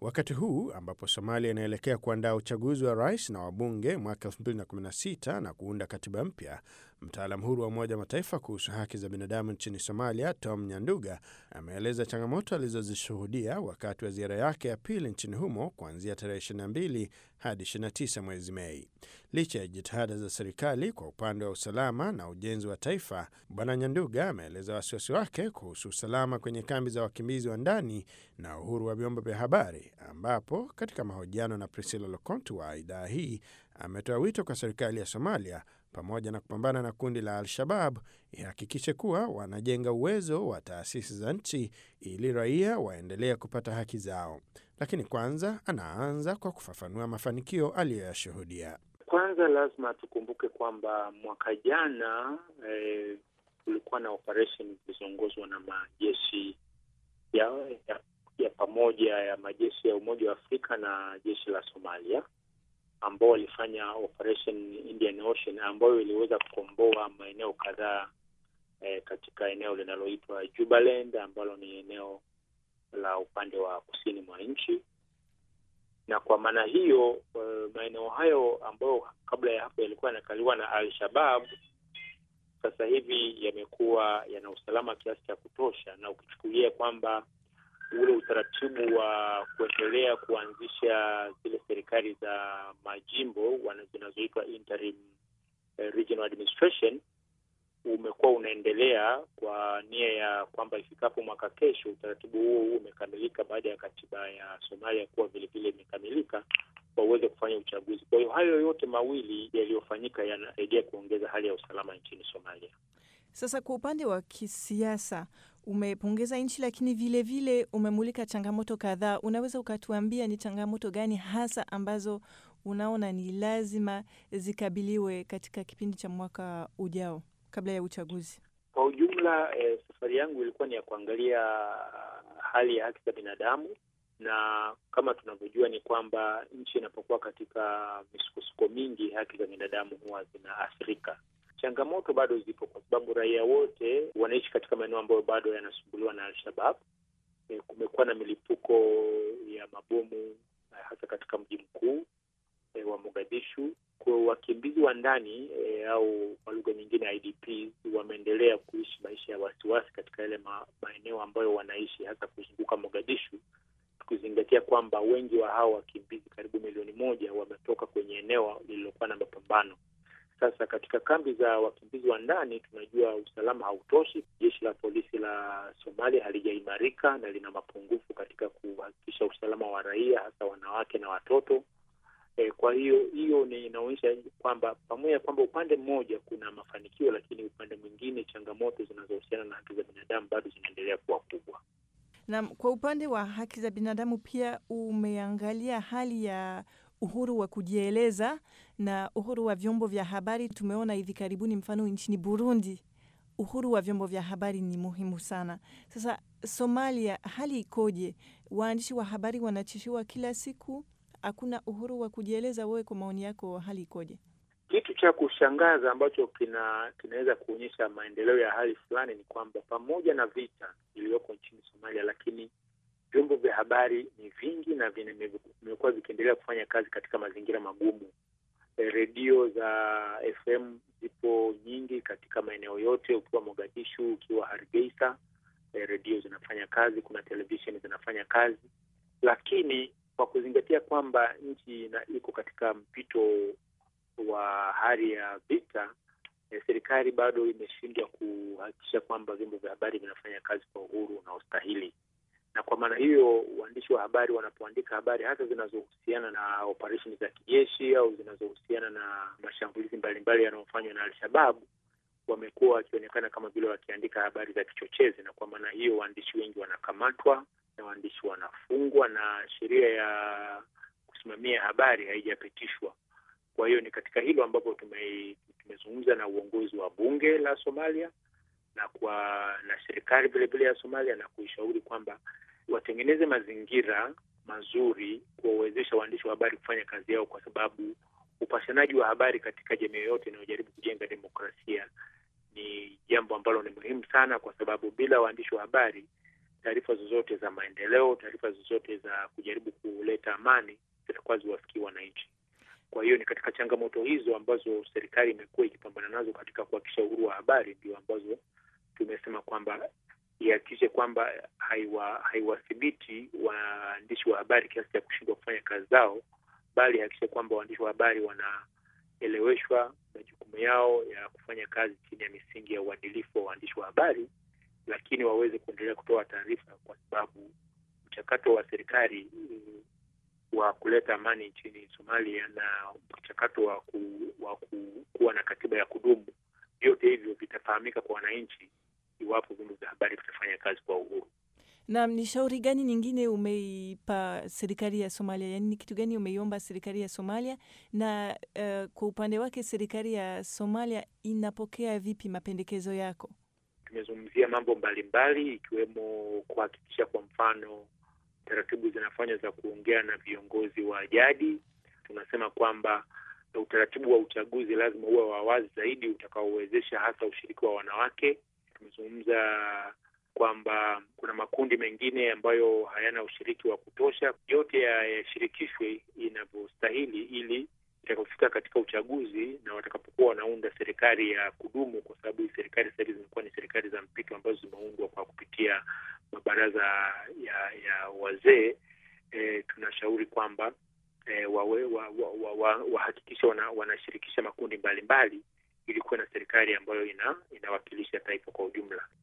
Wakati huu ambapo Somalia inaelekea kuandaa uchaguzi wa rais na wabunge mwaka 2016 na kuunda katiba mpya, mtaalam huru wa Umoja wa Mataifa kuhusu haki za binadamu nchini Somalia, Tom Nyanduga, ameeleza changamoto alizozishuhudia wakati wa ziara yake ya pili nchini humo kuanzia tarehe 22 hadi 29 mwezi Mei. Licha ya jitihada za serikali kwa upande wa usalama na ujenzi wa taifa, Bwana Nyanduga ameeleza wasiwasi wake kuhusu usalama kwenye kambi za wakimbizi wa ndani na uhuru wa vyombo vya habari, ambapo katika mahojiano na Priscilla Lokontu wa idhaa hii ametoa wito kwa serikali ya Somalia pamoja na kupambana na kundi la Al-Shabab ihakikishe kuwa wanajenga uwezo wa taasisi za nchi ili raia waendelee kupata haki zao. Lakini kwanza anaanza kwa kufafanua mafanikio aliyoyashuhudia. Kwanza lazima tukumbuke kwamba mwaka jana kulikuwa eh, na operesheni zilizoongozwa na majeshi ya, ya, ya pamoja ya majeshi ya Umoja wa Afrika na jeshi la Somalia ambao walifanya operation Indian Ocean ambayo iliweza kukomboa maeneo kadhaa eh, katika eneo linaloitwa Jubaland ambalo ni eneo la upande wa kusini mwa nchi, na kwa maana hiyo uh, maeneo hayo ambayo kabla ya hapo yalikuwa yanakaliwa na Al-Shabab sasa hivi yamekuwa yana usalama kiasi cha kutosha, na ukichukulia kwamba ule utaratibu wa kuendelea kuanzisha zile serikali za majimbo zinazoitwa interim regional administration umekuwa unaendelea kwa nia ya kwamba ifikapo mwaka kesho utaratibu huo huo umekamilika, baada ya katiba ya Somalia kuwa vilevile imekamilika, waweze kufanya uchaguzi. Kwa hiyo hayo yote mawili yaliyofanyika yanasaidia kuongeza hali ya usalama nchini Somalia. Sasa kwa upande wa kisiasa umepongeza nchi, lakini vilevile vile umemulika changamoto kadhaa. Unaweza ukatuambia ni changamoto gani hasa ambazo unaona ni lazima zikabiliwe katika kipindi cha mwaka ujao kabla ya uchaguzi? Kwa ujumla, eh, safari yangu ilikuwa ni ya kuangalia hali ya haki za binadamu, na kama tunavyojua ni kwamba nchi inapokuwa katika misukosuko mingi, haki za binadamu huwa zinaathirika. Changamoto bado zipo kwa sababu raia wote wanaishi katika maeneo ambayo bado yanasumbuliwa na Al-Shabab. E, kumekuwa na milipuko ya mabomu hasa katika mji mkuu e, wa Mogadishu. Kwa wakimbizi wa ndani e, au kwa lugha nyingine IDPs wameendelea kuishi maisha ya wasiwasi katika yale ma, maeneo ambayo wanaishi hasa kuzunguka Mogadishu, tukizingatia kwamba wengi wa hao wakimbizi karibu milioni moja wametoka kwenye eneo lililokuwa na mapambano. Sasa katika kambi za wakimbizi wa ndani tunajua usalama hautoshi. Jeshi la polisi la Somalia halijaimarika na lina mapungufu katika kuhakikisha usalama wa raia, hasa wanawake na watoto. E, kwa hiyo hiyo ni inaonyesha kwamba pamoja kwamba upande mmoja kuna mafanikio, lakini upande mwingine changamoto zinazohusiana na haki za binadamu bado zinaendelea kuwa kubwa. Na kwa upande wa haki za binadamu pia umeangalia hali ya uhuru wa kujieleza na uhuru wa vyombo vya habari. Tumeona hivi karibuni, mfano nchini Burundi, uhuru wa vyombo vya habari ni muhimu sana. Sasa Somalia, hali ikoje? Waandishi wa habari wanatishiwa kila siku, hakuna uhuru wa kujieleza. Wewe kwa maoni yako, hali ikoje? Kitu cha kushangaza ambacho kina kinaweza kuonyesha maendeleo ya hali fulani ni kwamba pamoja na vita iliyoko nchini Somalia, lakini vyombo vya habari ni vingi na vimekuwa vikiendelea kufanya kazi katika mazingira magumu. E, redio za FM zipo nyingi katika maeneo yote, ukiwa Mogadishu, ukiwa Hargeisa, e, redio zinafanya kazi, kuna televisheni zinafanya kazi, lakini kwa kuzingatia kwamba nchi iko katika mpito wa hali ya vita, e, serikali bado imeshindwa kuhakikisha kwamba vyombo vya habari vinafanya kazi kwa uhuru unaostahili na kwa maana hiyo waandishi wa habari wanapoandika habari hasa zinazohusiana na operesheni za kijeshi au zinazohusiana na mashambulizi mbalimbali yanayofanywa na Al-Shabab wamekuwa wakionekana kama vile wakiandika habari za kichochezi, na kwa maana hiyo waandishi wengi wanakamatwa na waandishi wanafungwa na sheria ya kusimamia habari haijapitishwa. Kwa hiyo ni katika hilo ambapo tume, tumezungumza na uongozi wa bunge la Somalia na kwa na serikali vilevile ya Somalia na kuishauri kwamba watengeneze mazingira mazuri kuwawezesha waandishi wa habari kufanya kazi yao, kwa sababu upashanaji wa habari katika jamii yoyote inayojaribu kujenga demokrasia ni jambo ambalo ni muhimu sana, kwa sababu bila waandishi wa habari taarifa zozote za maendeleo, taarifa zozote za kujaribu kuleta amani zitakuwa ziwafikii wananchi. Kwa hiyo ni katika changamoto hizo ambazo serikali imekuwa ikipambana nazo katika kuhakikisha uhuru wa habari, ndio ambazo tumesema kwamba ihakikishe kwamba haiwathibiti waandishi wa habari kiasi cha kushindwa kufanya kazi zao, bali ihakikishe kwamba waandishi wa habari wanaeleweshwa majukumu yao ya kufanya kazi chini ya misingi ya uadilifu wa waandishi wa habari, lakini waweze kuendelea kutoa taarifa, kwa sababu mchakato wa serikali wa kuleta amani nchini Somalia na mchakato wa, ku, wa ku, kuwa na katiba ya kudumu, vyote hivyo vitafahamika kwa wananchi iwapo vyombo vya habari vitafanya kazi kwa uhuru. Naam, ni shauri gani nyingine umeipa serikali ya Somalia? Yaani ni kitu gani umeiomba serikali ya Somalia na uh, kwa upande wake serikali ya Somalia inapokea vipi mapendekezo yako? Tumezungumzia mambo mbalimbali ikiwemo kuhakikisha kwa mfano taratibu zinafanywa za kuongea na viongozi wa jadi. Tunasema kwamba utaratibu wa uchaguzi lazima uwe wa wazi zaidi utakaowezesha hasa ushiriki wa wanawake. Tumezungumza kwamba kuna makundi mengine ambayo hayana ushiriki wa kutosha, yote yashirikishwe inavyostahili, ili itakapofika katika uchaguzi na watakapokuwa wanaunda serikali ya kudumu, kwa sababu hii serikali sasa hivi zimekuwa ni serikali za mpito ambazo zimeundwa kwa kupitia mabaraza ya ya wazee. E, tunashauri kwamba e, wawe wahakikishe wa, wa, wa, wa wanashirikisha makundi mbalimbali ili kuwe na serikali ambayo ina, inawakilisha taifa kwa ujumla.